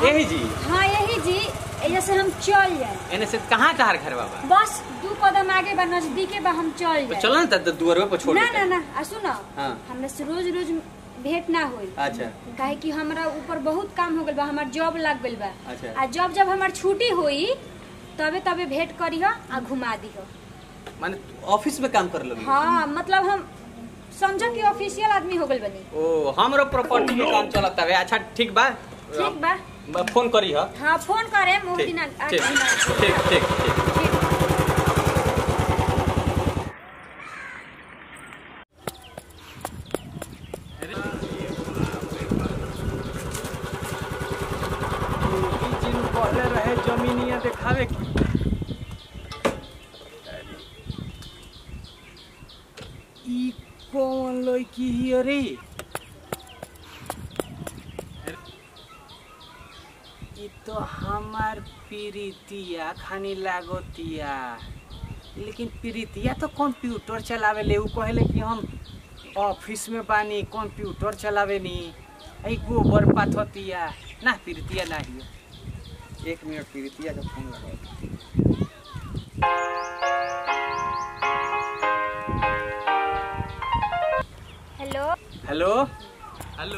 यही जी हाँ यही जी एजा से हम चल जाए एने से कहाँ तहार घर बाबा बस दू कदम आगे बा नजदीके बा हम चल तो जाए चलो ना त दुआरवे पर छोड़ ना देते ना हैं। ना आ सुनो हाँ। हमरा से रोज रोज भेंट ना होई अच्छा काहे कि हमरा ऊपर बहुत काम हो गइल बा हमार जॉब लग गइल बा अच्छा। आ जब जब हमार छुट्टी होई तबे तबे भेंट करीह आ घुमा दीह माने ऑफिस में काम कर लगी हाँ मतलब हम समझ कि ऑफिशियल आदमी हो गइल बनी ओ हमरो प्रॉपर्टी के काम चलत हवे अच्छा ठीक बा ठीक बा ब- फोन करी ह हाँ फोन करे मोह ठीक दिन आ- ठीक आगे दिन ठीक ठीक ठीक ठीक पहले रहे जमीनिया देखावे की ई कौन लड़की हिय रे ई तो हमार प्रीतिया खानी लागतिया लेकिन प्रीतिया तो कंप्यूटर चलावे ले उ कहले कि हम ऑफिस में बानी कंप्यूटर चलावे नी आई गोबर पाथतिया ना प्रीतिया ना हिय एक मिनट प्रीतिया का फोन लगाओ हेलो हेलो हेलो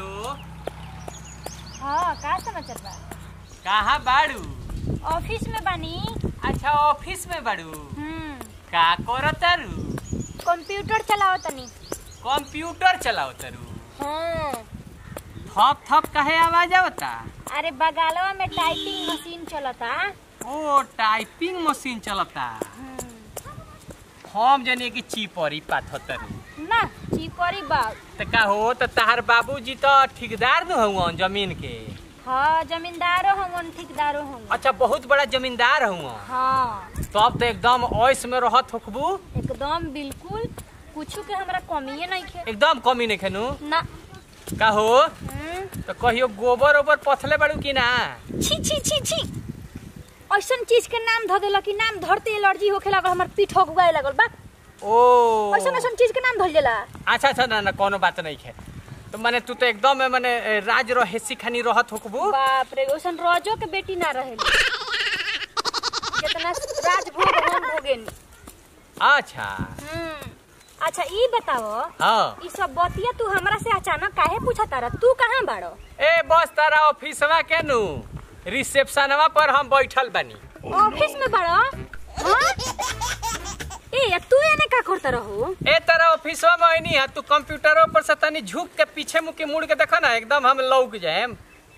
हाँ का समाचार बा कहाँ बाड़ू ऑफिस में बानी अच्छा ऑफिस में बाड़ू हम्म का करतारू कंप्यूटर चलाओ तनी कंप्यूटर चलाओ तारू हाँ थप थप कहे आवाज आवता अरे बगालवा में टाइपिंग मशीन चलता ओ टाइपिंग मशीन चलता हम जने कि चीपरी पाथतारू ना चिपरी बाग त का हो त तहार बाबूजी तो ठेकेदार न हुआ जमीन के हाँ जमींदारो होंगन ठेकेदारो होंगन अच्छा बहुत बड़ा जमींदार हुआ हाँ तब तो एकदम ओइस में रहत होखबू एकदम बिल्कुल कुछ के हमरा कमिए नहीं खे एकदम कमी नहीं खेनू ना का हो हम्म, तो कहियो गोबर ओबर पथले बाड़ू कि ना छी छी छी छी ऐसन चीज के नाम धऽ देलक कि नाम धरते एलर्जी होखे लागल हमर पीठ होगुआए लागल बा ओ ऐसन ऐसन चीज के नाम धल जाला अच्छा अच्छा ना ना कोनो बात नहीं है तो माने तू तो एकदम माने ए, राज रहेसी खानी रहत होकबू बाप रे ओसन रजो के बेटी ना रहेली जितना राजभोग हम भोगेनी अच्छा हम्म, अच्छा ई बताओ हाँ ई सब बतिया तू हमरा से अचानक काहे पूछा तारा तू कहाँ बाड़ो ए बस तारा ऑफिसवा के नु रिसेप्शनवा पर हम बैठल बानी ऑफिस में बाड़ो हाँ? ए तू एने का करता रहो ए तारा ऑफिसवा में आईनी है तू कंप्यूटरों पर से तनी झुक के पीछे मुके मुड़ के देखा ना एकदम हम लौक जाएम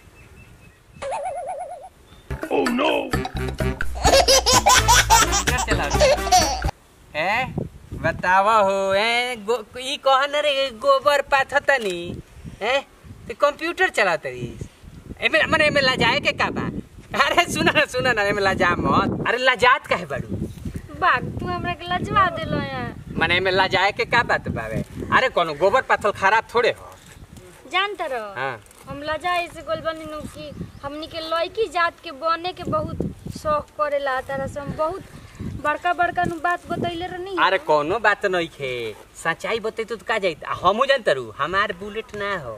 क्या चला रही? ए बतावा हो ए गो, ई कहन रे गोबर पाथतनी ए ते कंप्यूटर चलातरी एमे मने एमे लाजाए के का बा अरे सुना ना सुना ना एमे लाजा मत अरे लाजात काहे बाड़ू बाग तू हमरा के लजवा देलो यार मने एमे लाजाए के का बात बावे अरे कोनो गोबर पाथल खराब थोड़े हो जानता रहो हाँ हम लजा ऐसे गोल बनी नु कि हमनी के लड़की जात के बने के बहुत शौक करेला तारा से हम बहुत बड़का बड़का नु बात बतैले रहनी अरे कोनो बात नहीं खे सच्चाई बते तो का जाइत आ हमहू जानतरू हमार बुलेट ना हो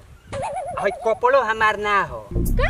हई कपड़ो हमार ना हो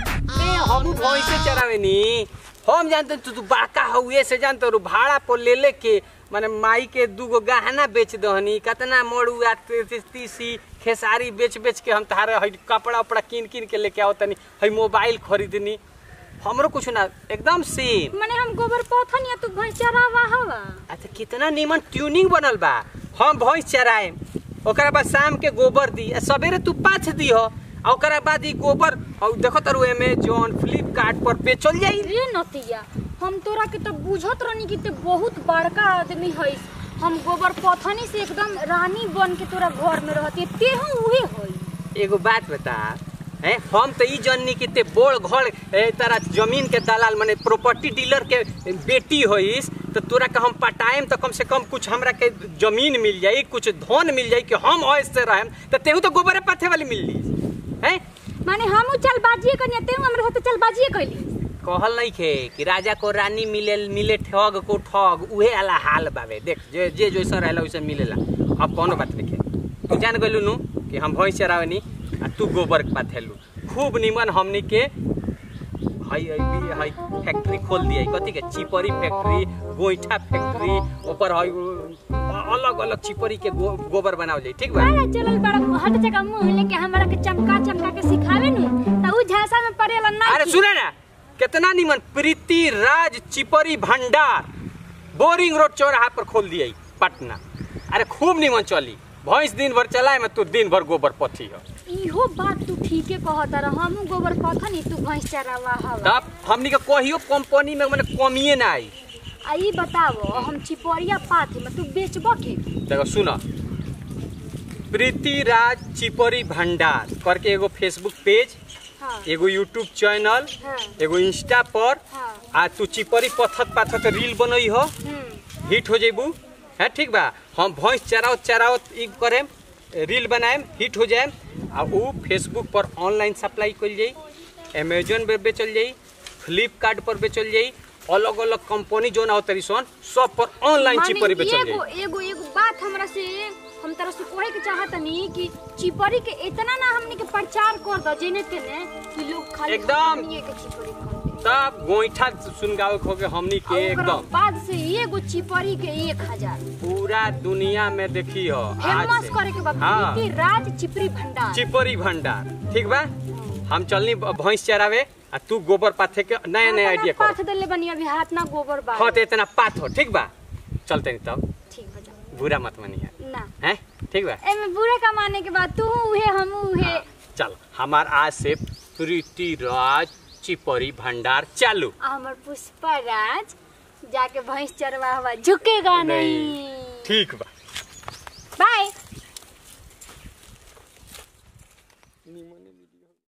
ए हमहू भैंसे चरावे नी हम जानते तू तू बड़का हउए से जानते रू भाड़ा पर ले ले के माने माई के दूगो गहना बेच दहनी कितना मड़ुआ ती- ती- तीसी खेसारी बेच बेच के हम तारे हई कपड़ा उपड़ा कीन कीन के लेके आओ तनी हई मोबाइल खरीदनी हमरो कुछ ना एकदम सेम माने हम गोबर पौथन या तू भैंस चरावा हवा अच्छा कितना नीमन ट्यूनिंग बनल बा हम भैंस चराएम ओकरा बाद शाम के गोबर दी आ सवेरे तू पाथ दिह आ ओकरा बाद ई गोबर और देखो तारू अमेजोन फ्लिपकार्ट पर बेचल जाई रे नतिया हम तोरा के तो बुझत रहनी कि ते बहुत बड़का आदमी हई हम गोबर पौथनी से एकदम रानी बन के तोरा घर में रहती तेहू उहे हई एगो बात बता हैं हम तो ई जननी कि ते बोड़ घर ए, तारा जमीन के दलाल माने प्रॉपर्टी डीलर के बेटी होइस तो तोरा के हम पटाएम तो कम से कम कुछ हमरा के जमीन मिल जाई कुछ धन मिल जाई कि हम ऐसे रहेम तो तेहू तो गोबरे पाथे वाली मिल ली हैं माने हम चल बाजिए कनिया तेहू हमरा साथे चल बाजिए कैली कहल नहीं खे कि राजा को रानी मिले मिले ठग को ठग उहे वाला हाल बावे देख जे जे जैसा रहेला वैसे मिलेला अब कोनो बात नहीं खे तू जान गइलू नु कि हम भैंस चरावनी आ तू गोबर पाथेलू खूब निमन हमनी के हई हई हई फैक्ट्री खोल दिया कथी के चिपरी फैक्ट्री गोईठा फैक्ट्री ऊपर हई अलग अलग चिपरी के गो, गोबर बनावल जाई ठीक बा अरे चलल बड़ा हट जगह मुंह लेके हमरा के चमका चमका के सिखावे नु त उ झांसा में पड़ेला ना अरे सुने ना कितना निमन प्रीति राज चिपरी भंडार बोरिंग रोड चौराहा पर खोल दिया पटना अरे खूब निमन चली भैंस दिन भर चलाए में तू दिन भर गोबर पथी हो इहो बात तू ठीके कहत रह हमहू गोबर पथनी तू भैंस चरावा हवा तब हमनी के कहियो कंपनी में मैंने कमिए ना आई आ ई बतावो हम चिपरिया पाथी में तू बेचबो के देखो सुनो प्रीति राज चिपरी भंडार करके एगो फेसबुक पेज हां एगो यूट्यूब चैनल हां एगो इंस्टा पर हां आ तू चिपरी पथत पाथत रील बनई हो हम्म हिट हो जेबू है ठीक बा हम भैंस चराओ चराओ ई करेम रील बनाएम हिट हो जाएम आ ऊ फेसबुक पर ऑनलाइन सप्लाई कल जाई अमेजोन पर बेचल जाई फ्लिपकार्ट पर बेचल जाई अलग अलग कंपनी जो ना हो तरी सन सब पर ऑनलाइन माने चिपरी बेचल एगो जाई एगो एगो बात हमरा से हम तरह से कहे के चाहतनी कि चिपरी के इतना ना हमनी के प्रचार कर दो जेने तेने कि लोग खाली एकदम। हमनिए के चिपरी खरीदे तब गोईठा सुनगावे खो के हमनी के और ओकरा एकदम बाद से एगो चिपरी के एक हजार पूरा दुनिया में देखी हो आज फेमस से। करे के बा हाँ। प्रीति राज चिपरी भंडार चिपरी भंडार ठीक बा हम चलनी भैंस चरावे आ तू गोबर पाथे के नया नया आइडिया कर पाथ देले बनी अभी हाथ ना गोबर बा हाँ तो इतना पात हो ठीक बा चलते नहीं तब ठीक बा जा बुरा मत मनिया ना हैं ठीक बा एमे बुरे कमाने के बाद तू उहे हम उहे हाँ, चल हमार आज से प्रीति राज चिपरी भंडार चालू आ हमर पुष्पा राज जाके भैंस चरवा हुआ झुकेगा नहीं ठीक बा बाय निमने वीडियो